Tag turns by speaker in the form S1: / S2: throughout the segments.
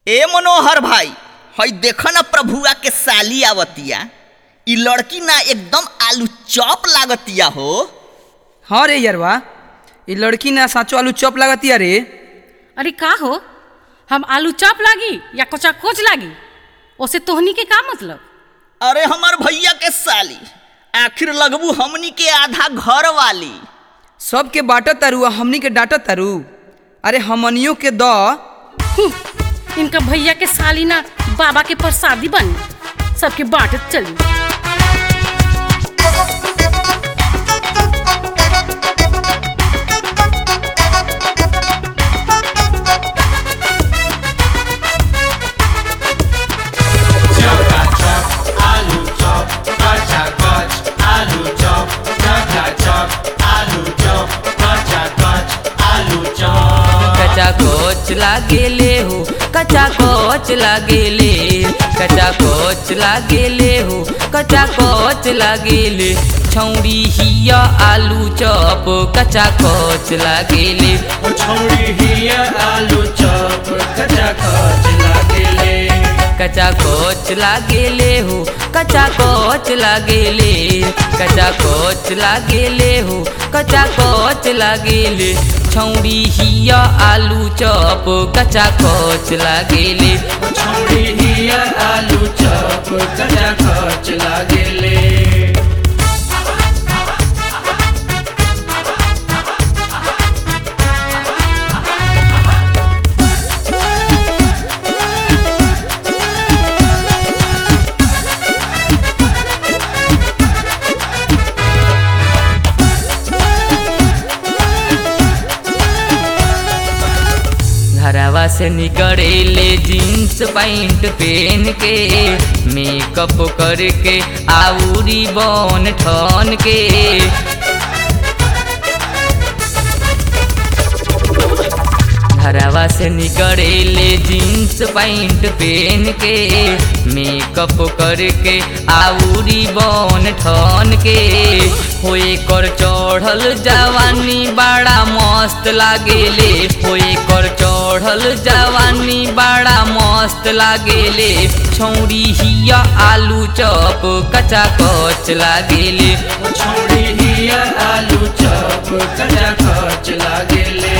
S1: ए मनोहर भाई हई देख ना प्रभुआ के साली आवतिया इ लड़की ना एकदम आलू चॉप लागतिया हो
S2: हाँ रे यरवा ये लड़की ना साचो आलू चॉप लागतिया रे
S3: अरे का हो हम आलू चॉप लागी या कोचा कोच लागी ओसे तोहनी के का मतलब
S1: अरे हमार भैया के साली आखिर लगबू हमनी के आधा घर वाली
S2: सबके बाटत तारू आ हमनी के डांटत तारू अरे हमनियों के द
S3: हूँ, इनका भैया के साली ना बाबा के प्रसादी बन सबके बांटत चली
S4: कचा कोच लागेले हो कचा कोच लागेले कचा कोच लागेले हो कचा कोच लागेले छौरी हिया आलू चॉप कचा कोच लागेले
S5: छोड़ी हिया आलू चॉप कचा कच लागेले
S4: कचा कोच लागेले हो कचा कोच लागेले कचा कोच लागेले हो कचा कोच लागेले छौरी हिया आलू चॉप कचा कोच लागेले
S5: छोड़ी हिया आलू चॉप कचा कच लागेले
S4: घरवा से निकलेले जीन्स पैंट पहन के मेकअप करके आउरी बन ठन के घरवा से निकलेले जीन्स पैंट पहन के मेकअप करके आउरी बन ठन के होए कर चढ़ल जवानी बड़ा मस्त लागेले होए कर चढ़ल जवानी बड़ा मस्त लागेले छौरी हिया आलू चॉप कचा कच लागेले
S5: छोड़ी हिया आलू चॉप कचा कच लागेले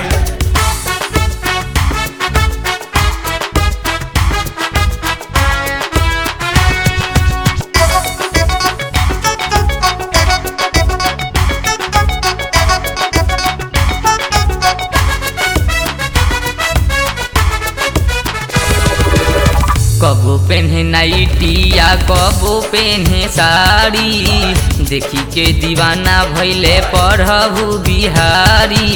S4: कबो पेन्हे नाइटी या कबो पेन्हे साड़ी देखी के दीवाना भैले पढ़बू बिहारी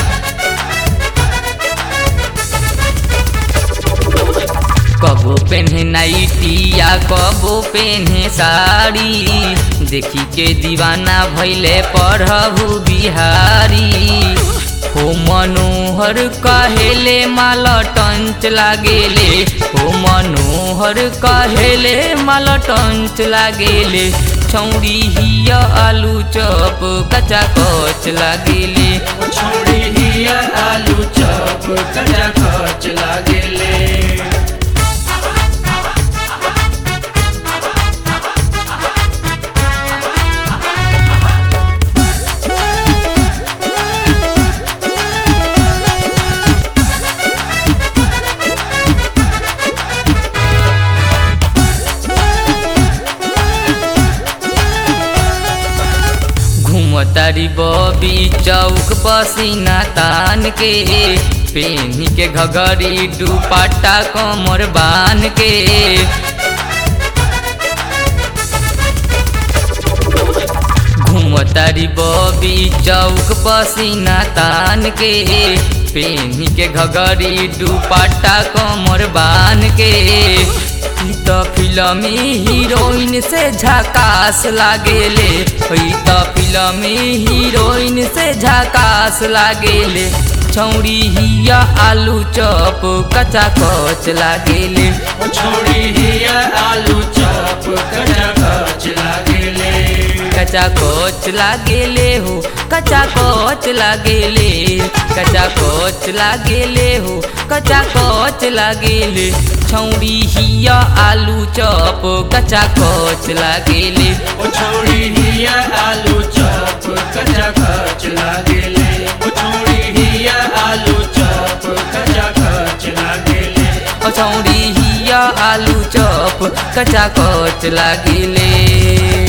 S4: कबो पेन्हे नाइटी या कबो पेन्हे साड़ी देखी के दीवाना भैले पढ़बू बिहारी हो मनोहर कहेले माल टंच लागेले हो मनोहर कहेले माल टंच लागेले छौरी हिया आलू चॉप कचा कच लागेले
S5: छोड़ी हिया आलू चॉप कचा कच लागेले
S4: घूमतारी बबी चौक पसीना तान के पेनी के घगरी दुपट्टा कमर बान के घूमतारी बबी चौक पसीना तान के पेनी के घगरी दुपट्टा कमर बान के ई त फिल्मी हीरोइन से झकास लागेले ई त फिल्मी हीरोइन से झकास लागेले छौरी हिया आलू चॉप कचा कच लागेले
S5: छोड़ी हिया आलू चॉप कचा कच लागेले
S4: कचा कोच लागेले हो कचा कोच लागेले कचा कोच लागेले हो कचा कोच लागेले छौरी हिया आलू चॉप कचा कोच लागेले
S5: ओ छौड़ी हिया आलू चॉप कचा खच लागेले ओ छौड़ी हिया आलू चॉप कचा खच लागेले
S4: ओ छौरी हिया आलू चॉप कचा कोच लागेले